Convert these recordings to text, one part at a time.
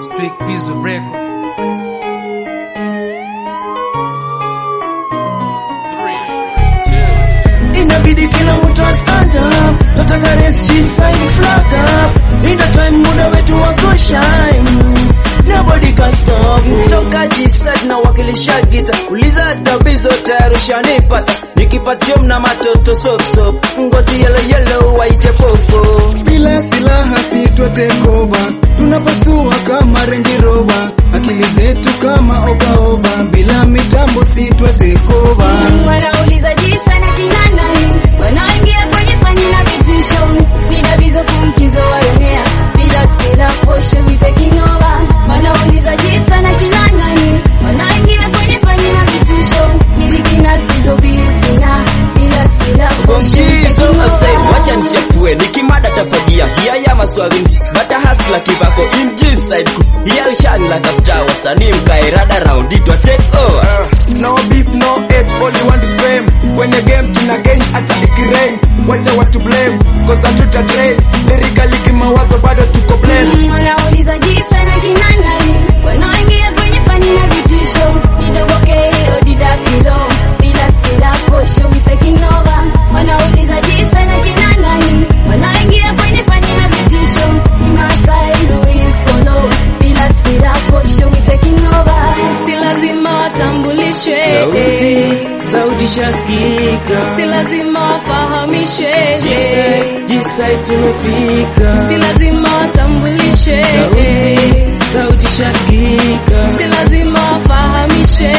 Strict Pizzo Record. inabidi kila mtu a stand up nataka resi sign flag up ina time muda wetu wa kushine nobody can stop toka jisad na wakilisha gita uliza tabizo tayari ushanipata nikipatio mna matoto sop sop ngozi yellow yellow waite popo bila silaha sitwa tekova tunapasua kama Range Rover akili zetu kama ovaova bila mitambo sitwa tekova wanauliza jinsi na kina nani wanaingia kwenye fani na vitisho vidabizo kumkizo waonea bila sila posho vitekinowa wanauliza jinsi na kina nani wanaingia kwenye fani na vitisho milikina zizo biskina bila sila posho Bongizo asai, vitekinowa wacha nichafue nikimada tafagia hiya ya maswali bata hasla kibako in G-side ku hiya ushani like a star wasanii mkae rada round it wa take over no beef no hate all you want is fame kwenye game tuna gain hata ikirain wacha watu blame cause hatuta train lyrically kimawazo bado tuko blessed wanauliza jinsi na kina nani wanaingia kwenye fani na vitisho nidogokeo didafilo bila sila posho vitekinova wanauliza jinsi na kina nani wanaingia kwenye fani na vitisho ni Masai Luis Kolo bila sila posho vitekinova si lazima watambulishwe sauti shaskika si lazima wafahamishwe G-side tumefika si lazima watambulishwe sauti shaskika si lazima wafahamishe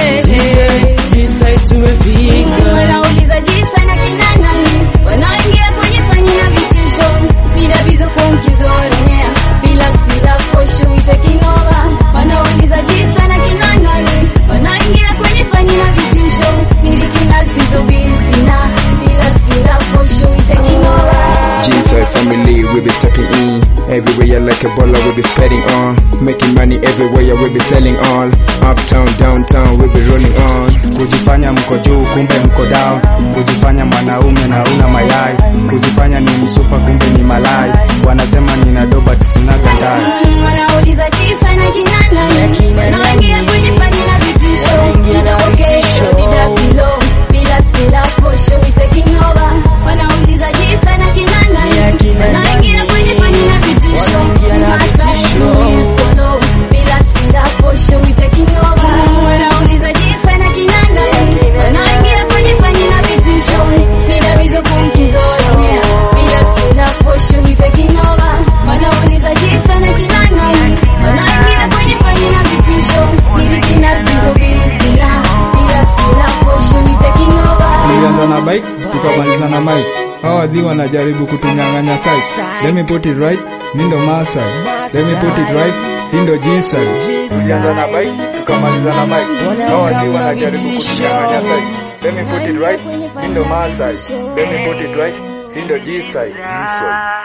G-side tumefika wanauliza jinsi na kina nani wanaingia kwenye fani na vitisho vidabizo kunkizoronyea bila sila posho itekinova wanauliza jinsi na kina nani wanaingia kwenye fani na vitisho milikina zizobizina bila sila posho itekinova G-side family we be stepping in everywhere like a baller we be spreading on making money everywhere we be selling all uptown downtown we be rolling on kujifanya mko juu kumbe mko down kujifanya mwanaume na una mayai kujifanya ni msupa kumbe ni malai wanasema nina doba sinaga ndai Mm, wanauliza jinsi na kina nani wanaingia kwenye fani na vitisho nidogokesho didafilo bila sila posho itekinova wanauliza jinsi na kina nani wanaingia kwenye fani na vitisho ni Masai Luis Kolo bila sila posho itekinova wanauliza jinsi na kina nani wanaingia kwenye fani na vitisho nidabizo kumkizolonea bila sila posho itekinova wanauliza jinsi na kina nani wanaingia kwenye fani na vitisho milikina zizobizina bila sila posho itekinova nilianza na bike tukamaliza na mike hawa wadhi wanajaribu kutunyang'anya site let me put it right mi ndo Maasai let me put it right hii ndo G-side tulianza na bike tukamaliza na mike hawa wadhi wanajaribu kutunyang'anya site let me put it right mi ndo Maasai let me put it right hii ndo G-side G-side